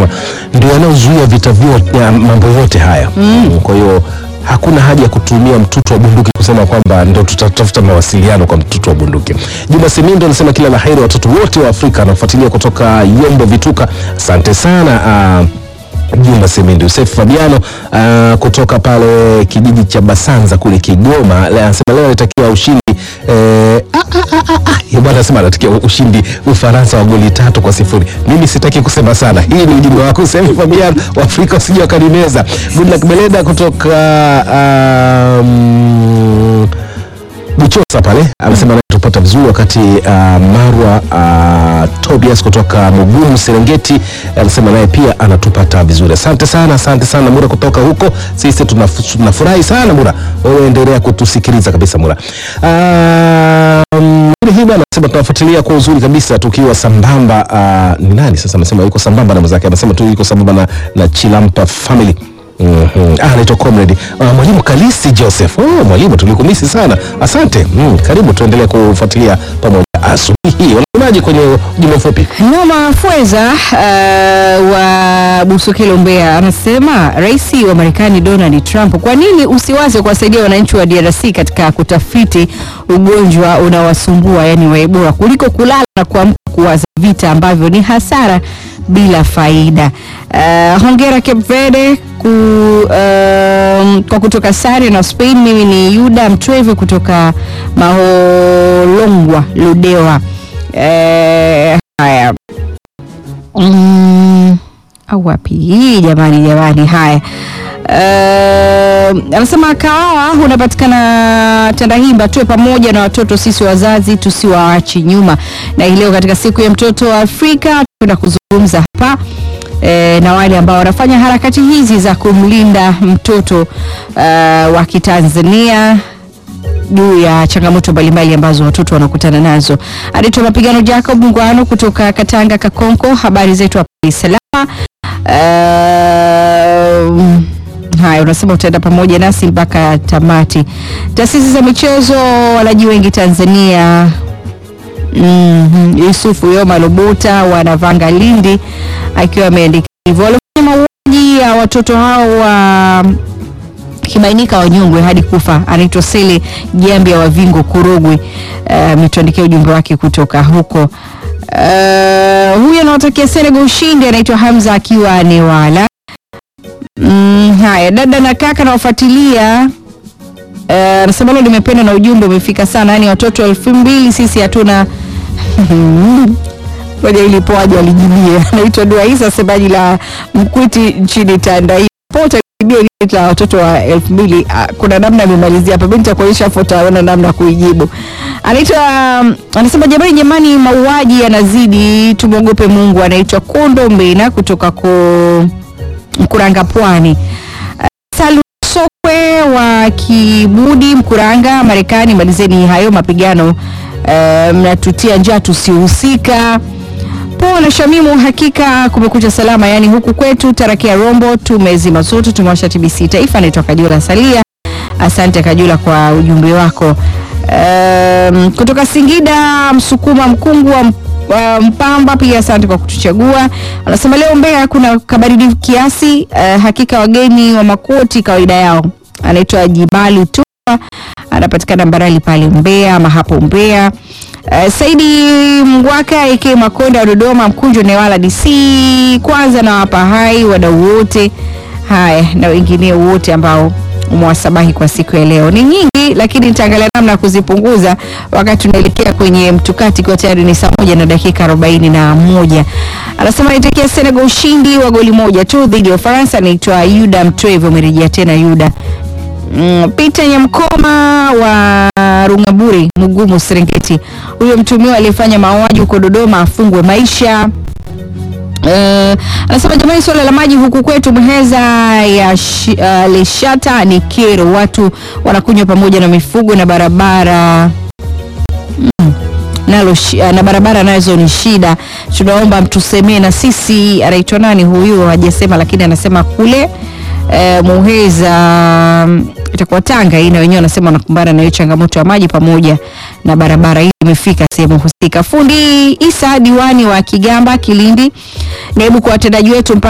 anasema ndio yanayozuia vita vyote, ya mambo yote haya mm. Kwa hiyo hakuna haja ya kutumia mtutu wa bunduki kusema kwamba ndo tutatafuta mawasiliano kwa mtutu wa bunduki. Juma Simindo anasema kila la heri watoto wote wa Afrika anafuatilia kutoka Yombo Vituka. Asante sana uh, Juma Semindi. Yusef Fabiano uh, kutoka pale kijiji cha Basanza kule Kigoma le- anasema leo alitakiwa ushindi eh, ah, ah, ah, ah, ah. Bwana anasema anatakiwa ushindi Ufaransa wa goli tatu kwa sifuri. Mimi sitaki kusema sana, hii ni ujumbe wako Yusef Fabiano wa Afrika usije wakanimeza. Goodluck Beleda kutoka um, Buchosa pale amesema tupata vizuri wakati uh, Marwa uh, Tobias kutoka Mugumu Serengeti anasema naye pia anatupata vizuri. Asante sana, asante sana Mura kutoka huko. Sisi tunaf- tunafurahi sana Mura, wewe endelea kutusikiliza kabisa Mura. Um, hii bwana anasema tunafuatilia kwa uzuri kabisa tukiwa sambamba. Uh, ni nani sasa amesema yuko sambamba na mwenzake, anasema tu yuko sambamba na, na Chilampa family Mhm. Ah, anaitwa comrade uh, mwalimu Kalisi Joseph. Oh, mwalimu tulikumisi sana, asante. Mm, karibu tuendelee kufuatilia pamoja asubuhi hii. Wanasemaje kwenye ujumbe mfupi? Noma Fweza uh, wa Busokelo Mbeya anasema rais wa Marekani Donald Trump, kwa nini usiwaze kuwasaidia wananchi wa DRC katika kutafiti ugonjwa unawasumbua yani wa Ebola kuliko kulala na kuamka kuwaza vita ambavyo ni hasara bila faida. Uh, hongera Cape Verde ku, um, kwa kutoka sare na Spain. Mimi ni Yuda Mtweve kutoka Maholongwa Ludewa. Eh, haya mm, au wapi hii jamani jamani haya Uh, anasema kahawa unapatikana Tandahimba, tuwe pamoja na watoto sisi wazazi tusiwaachi nyuma. Na hii leo katika siku ya mtoto wa Afrika tunaenda kuzungumza hapa e, na wale ambao wanafanya harakati hizi za kumlinda mtoto uh, wa Kitanzania juu ya changamoto mbalimbali ambazo watoto wanakutana nazo. Anaitwa Mapigano Jacob Ngwano kutoka Katanga Kakonko. Habari zetu hapa ni salama. Uh, haya, unasema utaenda pamoja nasi mpaka tamati. Taasisi za michezo walaji wengi Tanzania Mm, Yusufu Yoma Lobota wanavanga Lindi akiwa ameandika hivyo. Walifanya mauaji ya watoto hao wa kibainika wanyongwe hadi kufa. Anaitwa Sele Jambia wa Vingo Korogwe. Uh, ametuandikia ujumbe wake kutoka huko. Uh, huyu anawatakia Senegal ushindi, anaitwa Hamza akiwa Newala. Mm, haya dada na kaka nawafuatilia Eh, anasema leo nimependa na ujumbe umefika sana, yani watoto elfu mbili sisi hatuna moja ilipoaje alijibia. Anaitwa Dua Isa, semaji la Mkwiti nchini Tandahimba. Pote alijibia ile la watoto wa elfu mbili. Ah, Kuna namna amemalizia hapa, mimi nitakuonyesha hapo, utaona namna ya kuijibu. Anaitwa um, anasema jamani, jamani, mauaji yanazidi, tumwogope Mungu. Anaitwa Kondo Mbena kutoka ko Mkuranga Pwani. Salu Sokwe wa Kibudi Mkuranga, Marekani, malizeni hayo mapigano eh, mnatutia njaa tusihusika. Poa na Shamimu, hakika kumekucha salama, yani huku kwetu Tarakia Rombo tumezima zote, tumewasha TBC Taifa. Naitwa Kajula Salia, asante Kajula kwa ujumbe wako. Um, kutoka Singida Msukuma Mkungu wa uh, Mpamba pia asante kwa kutuchagua. Anasema leo Mbeya kuna kabaridi kiasi. Uh, hakika wageni wa makoti kawaida yao. Anaitwa Jibali Tupa, anapatikana Mbarali pale Mbeya ama hapo Mbeya. Uh, Saidi Mngwaka AK Makonda wa Dodoma, Mkunjo Newala DC. Kwanza nawapa hai wadau wote haya na wengine wote ambao umewasabahi kwa siku ya leo. Ni nyingi, lakini nitaangalia namna ya kuzipunguza wakati tunaelekea kwenye mtukati, kwa tayari ni saa moja na dakika arobaini na moja. Anasema naitakia Senegal ushindi wa goli moja tu dhidi ya Ufaransa. Anaitwa Yuda Mtwevo, umerejea tena Yuda. Mm, Peter Nyamkoma wa Rungaburi, Mugumu, Serengeti. Huyo mtumiwa aliyefanya mauaji huko Dodoma afungwe maisha. Uh, anasema jamani, swala la maji huku kwetu Muheza ya shi, uh, Leshata ni kero, watu wanakunywa pamoja na mifugo na barabara mm, nalo shi- uh, na barabara nazo ni shida. Tunaomba mtusemee na sisi. Anaitwa nani huyu? Hajasema, lakini anasema kule uh, Muheza mm, itakuwa Tanga hii, na wenyewe wanasema wanakumbana na hiyo changamoto ya maji pamoja na barabara hii imefika sehemu husika. Fundi Isa diwani wa Kigamba Kilindi, naibu kwa watendaji wetu mpaka